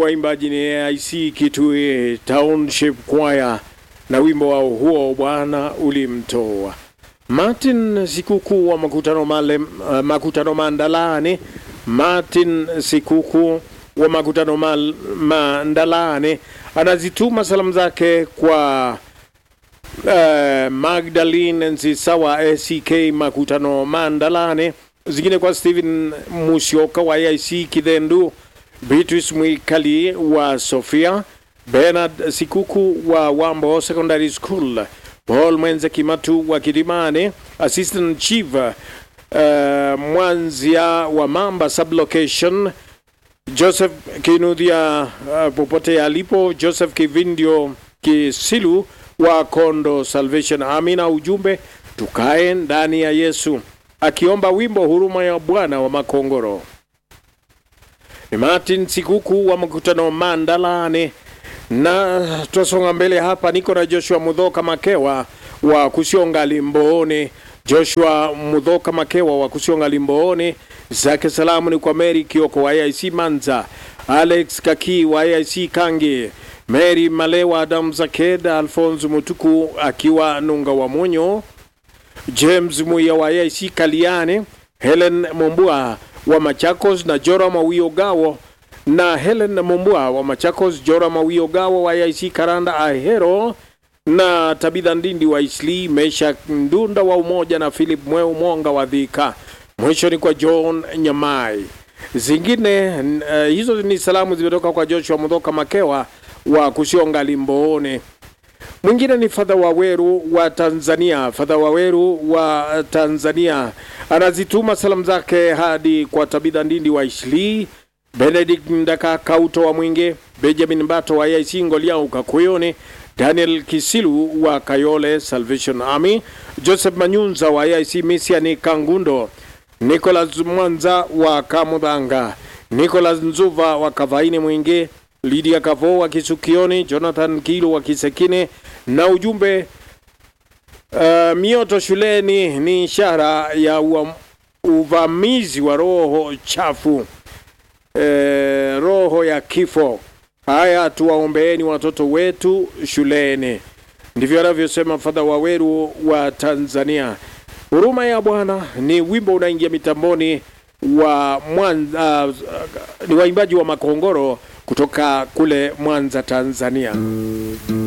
waimbaji ni AIC Kitui Township Choir na wimbo wao huo Bwana ulimtoa. Martin Sikuku wa makutano male, uh, makutano Mandalani. Martin Sikuku wa makutano mal, Mandalani anazituma salamu zake kwa uh, Magdalene Nzisawa ACK makutano Mandalani, zingine kwa Steven Musioka wa AIC Kidhendu, Beatrice Mwikali wa Sofia, Bernard Sikuku wa Wambo Secondary School, Paul Mwenze Kimatu wa Kilimani, Assistant Chief uh, Mwanzia wa Mamba Sublocation, Joseph Kinudhia uh, popote alipo, Joseph Kivindio Kisilu wa Kondo Salvation Army, na ujumbe tukae ndani ya Yesu, akiomba wimbo huruma ya Bwana wa Makongoro. Ni Martin Sikuku wa mkutano Mandalani, na twasonga mbele hapa. Niko na Joshua Mudhoka Makewa wa Kusionga Limbooni. Joshua Mudhoka Makewa wa Kusionga Limbooni, zake salamu ni kwa Mary Kioko wa AIC Manza, Alex Kaki wa AIC Kangi, Mary Malewa, Adam Zaked, Alphonse Mutuku akiwa Nunga wa Monyo, James Muya wa AIC Kaliani, Helen Mombua wa Machakos na Jora Mawio Gawo na Helen Mombua wa Machakos, Jora Mawio Gawo wa AIC Karanda Ahero na Tabitha Ndindi wa Isli, Mesha Ndunda wa Umoja na Philip Mweu Mwonga wa Dhika. Mwisho ni kwa John Nyamai. Zingine uh, hizo ni salamu zimetoka kwa Joshua Mudhoka Makewa wa Kusionga Limboone. Mwingine ni Fadha Waweru wa Tanzania. Fadha Waweru wa Tanzania anazituma salamu zake hadi kwa Tabitha Ndindi wa Isli, Benedict Ndaka Kauto wa Mwinge, Benjamin Bato wa AIC Ngoliau Kakuyoni, Daniel Kisilu wa Kayole Salvation Army, Joseph Manyunza wa AIC Misiani Kangundo, Nicholas Mwanza wa Kamudhanga, Nicholas Nzuva wa Kavaini Mwingi, Lydia Kavo wa Kisukioni, Jonathan Kilo wa Kisekine na ujumbe uh, mioto shuleni ni ishara ya ua, uvamizi wa roho chafu eh, roho ya kifo. Haya, tuwaombeeni watoto wetu shuleni. Ndivyo anavyosema Fadha Waweru wa Tanzania. Huruma ya Bwana ni wimbo unaingia mitamboni wa Mwanza, uh, ni waimbaji wa Makongoro kutoka kule Mwanza, Tanzania.